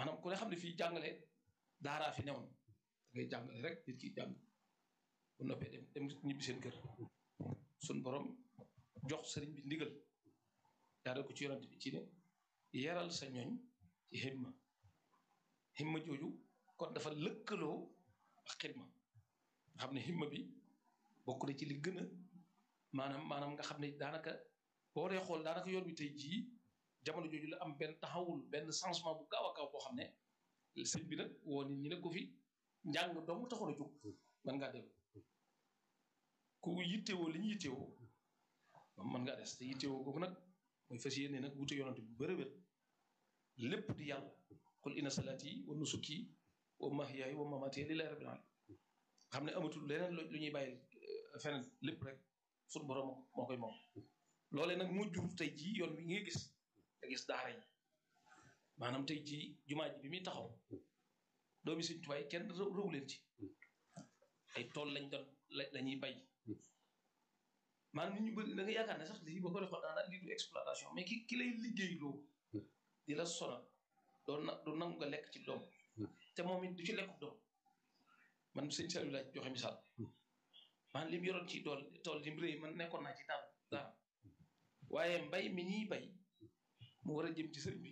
maanaam ku ne xam ne fii jàngale daaraa fi newoon da ngay jàngale rek nit ki jàng bu noppee dem dem ñibbi seen kër suñ borom jox sëriñ bi ndigal jaaree ko ci yonante bi ci ne yaral sa ñooñ ci himma himma jooju kon dafa lëkkaloo ak xidma nga xam ne himma bi bokk na ci li gën a maanaam maanaam nga xam ne daanaka boo dee xool daanaka yoon bi tey jii jamono jooju la am benn taxawul benn changement bu gaaw a gaaw boo xam ne sëñ bi nag woo nit ñi ne ko fi njàng dong taxoon a jóg mën ngaa dellu ku yittewoo li ñu yittewoo mën ngaa des te yittewoo googu nag mooy fas yéene nag wute yonante bu bëri wér lépp di yàlla qul inna salaati wa nusuki wa mahyaaya wa mamaati lillahi rabbil alamin xam ne amatul leneen lu ñuy bàyyi feneen lépp rek suñu borom moo koy moom loolee nag moo jur tey jii yoon wi ngay gis nga gis daara yi maanaam tey jii jumaa ji bi muy taxaw doomi Sëñ Tuubaa yi kenn rëw leen ci ay tool lañ doon la ñuy bay maanaam nit ñu bëri da nga yaakaar ne sax lii boo ko defoon daanaka lii du exploitation mais ki ki lay liggéey loo di la sonal doo na du nangu nga lekk ci doom te moom it du ci lekku doom man sëñ Saliou laaj joxe misaal man li mu yoroon ci tool tool li mu rëy man nekkoon naa ci daal daal waaye mbay mi ñuy bay mu war a jëm ci sëriñ bi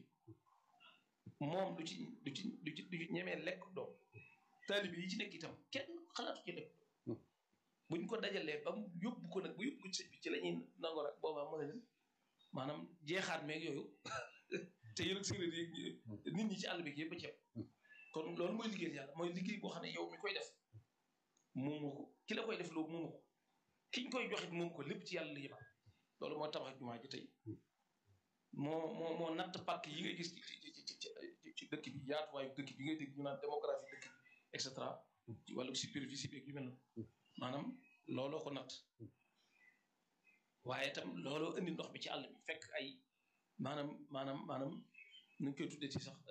moom du ci du ci du ci du ci ñemee lekk doom taalibe yi ci nekk itam kenn xalaatu ci lekk doom buñ ko dajalee ba mu yóbbu ko nag bu yóbbu ko ci sëñ bi ci la ñuy nangoo nag boobaa mën leen maanaam jeexaat meeg yooyu te yéen ak séeréer yi nit ñi ci àll bi yëpp a ceeb kon loolu mooy liggéey yàlla mooy liggéey boo xam ne yow mi koy def moomu ko ki la koy def loolu moomu ko kiñ koy joxit moomu ko lépp ci yàlla la yëmal loolu moo tabax jumaa ji tey moo moo moo natt pàkk yi ngay gis ci ci ci ci dëkk bi yaatuwaayu dëkk bi ngay dégg ñu naan démographie dëkk bi et cetera ci wàllu superficie beeg yu mel noonu maanaam looloo ko natt waaye itam looloo indi ndox bi ci àll bi fekk ay maanaam maanaam maanaam nu ñu koy tuddee ci sax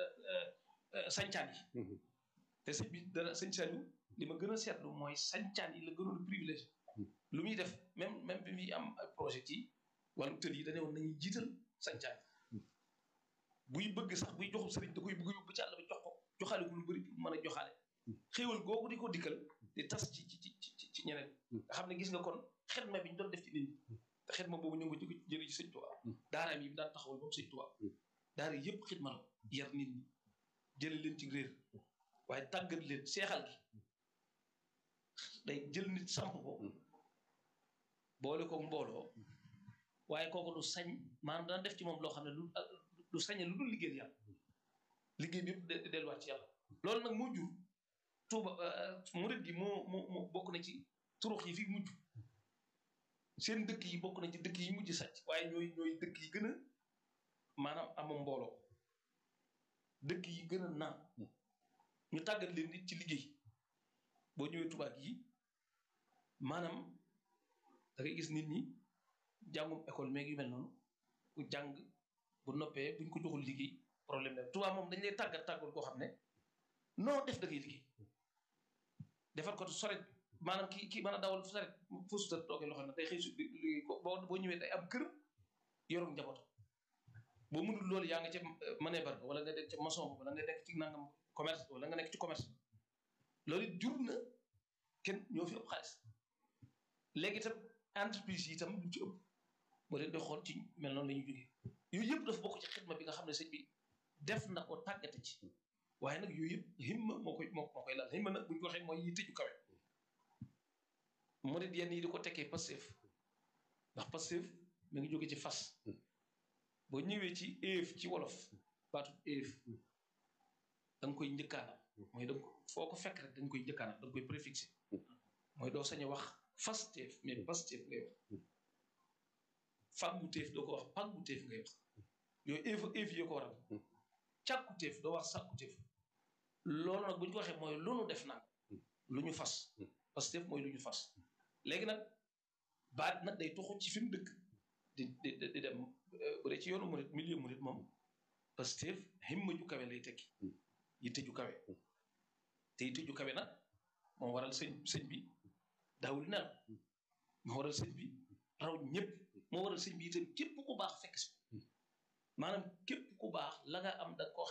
sañcaan yi te sëñ bi dara sëñ Saliou li ma gën a seetlu mooy sañcaan yi la gënoon a privilégié lu muy def même même bi muy am ay projet ci wàllu tël yi dañu woon nañuy jiital sañcaan yi buy bëgg sax buy joxub sëriñ da koy bëgg yóbbu ci àll bi jox ko joxaale ko lu bëri pour mën a joxaale xéewal googu di ko dikkal di tas ci ci ci ci ñeneen nga xam ne gis nga kon xidma bi ñu doon def ci nit ñi te xidma boobu ñu ngi ko jëlee ci sëñ Tuubaa daaraam yi daan taxawal boobu sëñ Tuubaa daara yëpp xidma la yar nit ñi jële leen ci réer waaye tàggat leen seexal gi day jël nit samp ko boole ko mbooloo waaye kooku du sañ maanaam dana def ci moom loo xam ne lu du sañe lu dul liggéey yàlla liggéey bi yëpp delluwaat ci yàlla loolu nag moo jur tuuba murit gi moo moo moo bokk na ci turux yi fi mujj seen dëkk yi bokk na ci dëkk yi mujj sàcc waaye ñooy ñooy dëkk yi gën a maanaam ama mbooloo dëkk yi gën a naan ñu tàggat leen nit ci liggéey boo ñëwee tubaab yi maanaam da ngay gis nit ñi jàngum école meeg yu mel noonu ku jàng bu noppee buñ ko joxul liggéey problème la tubaab moom dañ lay tàggat tàggat koo xam ne noo def da ngay liggéey defar ko soret maanaam ki ki mën a dawal soret fusta toogee loo xam ne day xëy su liggéey ko boo boo ñëwee day am kër yorum njabootam boo mënul loolu yaa nga ca manebar wala nga nekk ca maçon wala nga nekk ci nangam commerce wala nga nekk ci commerce loolu jur na kenn ñoo fi ëpp xaalis léegi itam entreprise yi itam lu ci ëpp boo leen di xool ci mel noonu la ñuy jógee yooyu yëpp dafa bokk ci xidma bi nga xam ne sëñ bi def na ko tàggate ci waaye nag yooyu yëpp himma moo koy moo koy laal himma nag bu ñu ko waxee mooy yi tëju kawe murid yenn yi di ko tekkee passif ndax passif mi ngi jóge ci fas boo ñëwee ci éef ci wolof baatu éef da nga koy njëkkaanam mooy da foo ko fekk rek dañ koy njëkkaanam da nga koy préfixé mooy doo sañ a wax fas teef mais pas teef ngay wax fàggu teef doo ko wax pàggu teef ngay wax yooyu éef éef yoo ko waral càkku teef doo wax sàkku teef loolu nag bu ñu ko waxee mooy lu nu def nag lu ñu fas parce que mooy lu ñu fas léegi nag baat nag day toxu ci fi mu dëkk di di di dem bu dee ci yoonu murit milieu murit moom parce que himma ju kawe lay tekki yitte ju kawe te yitte ju kawe nag moo waral sëñ sëñ bi daawul naan moo waral sëñ bi raw ñëpp moo waral sëñ bi itam képp ku baax fekk si maanaam képp ku baax la nga am da ko